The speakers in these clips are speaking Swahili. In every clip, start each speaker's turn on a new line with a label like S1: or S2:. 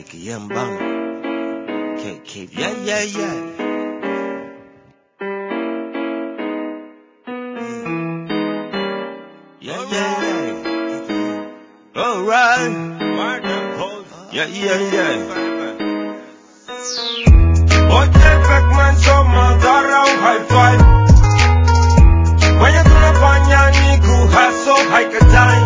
S1: Young Bum. K, K, yeah, yeah, yeah. Yeah, yeah, yeah. Alright. Yeah, yeah, yeah.
S2: Oye, Beckman, soma dharau haifai. Wenye tunafanya ni kuhustle, haikatai.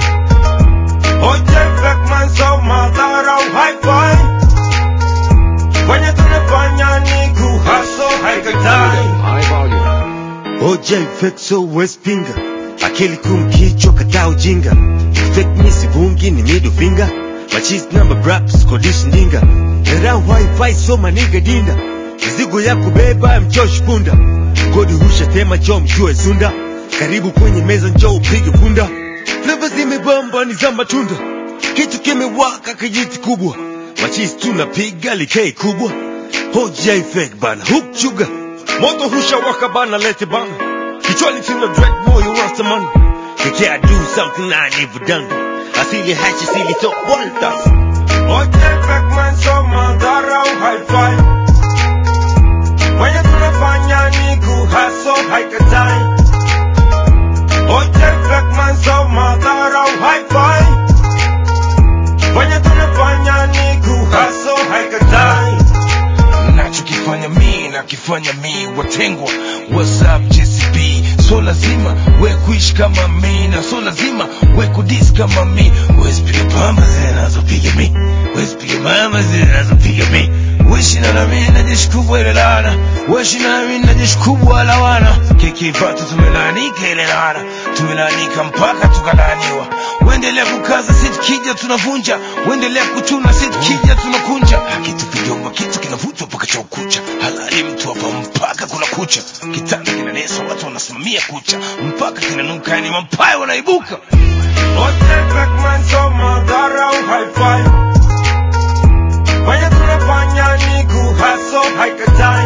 S2: Oye, Beckman, soma dharau haifai. Wenye tunafanya ni kuhustle, haikatai.
S1: OJ Fexo West Pinga akili kumkichwa kataa ujinga fake me sivungi ni middle finger machis number braps kodish ndinga dharau wifi so maniga dinda mizigo ya kubeba mchosh punda godi husha tema cho mjue sunda karibu kwenye meza njoo upige punda fleva zimebamba ni za matunda kitu kimewaka kijiti kubwa machis tunapiga likei kubwa OJ fake bana hook sugar moto husha waka bana lete bana kichwani tuna dread moyo rasta man Kike I do something I never done asili hachi sili to voltas
S2: Oye, Beckman, soma dharau haifai. Wenye tunafanya ni kuhustle, haikatai. Oye, Beckman, soma dharau haifai. Wenye tunafanya ni kuhustle, haikatai. nachokifanya mi nakifanya mi watengwa whatsapp jcb so lazima we kuishi kama mi na so lazima we kudis kama mi wezipiga pamba zinazopiga mi wezipiga mama zinazopiga mi wishina na mi na jeshi kubwa ile laana wishina na mi na jeshi kubwa la wana kikipata tumelanika ile laana tumelanika mpaka tukalaaniwa uendelea kukaza si tukija tunavunja uendelea kuchuna si tukija tunakunja akitupigoma kitu kinavutwa mpaka cha ukucha halali mtu hapa mpaka kuna kucha kitanda kinanesa watu wanasimamia kucha mpaka kinanuka yani mampayo wanaibuka Ote Beckman soma dharau haifai Wenye tunafanya ni kuhustle haikatai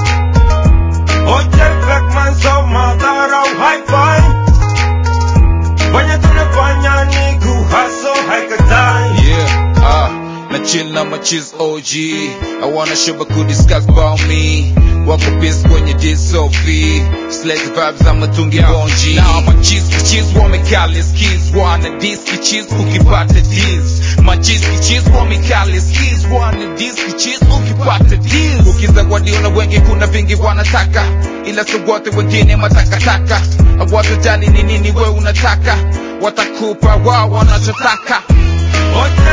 S2: Ote Beckman soma dharau haifai Wenye tunafanya ni kuhustle haikatai
S3: Yeah, ah, na chill na machiz OG I wanna show could discuss about me Wako pis kwenye DSOV Slate vibes ama tungi bonji Now machiz kichiz wamekali skis Wana dis kichiz ukipata deals Machiz kichiz wamekali skis Wana dis kichiz ukipata deals Ukizawadiwa na wengi kuna vingi wanataka Ila si wote wengine matakataka Hawatojali ni nini we unataka Watakupa wao wanachotaka
S2: Ote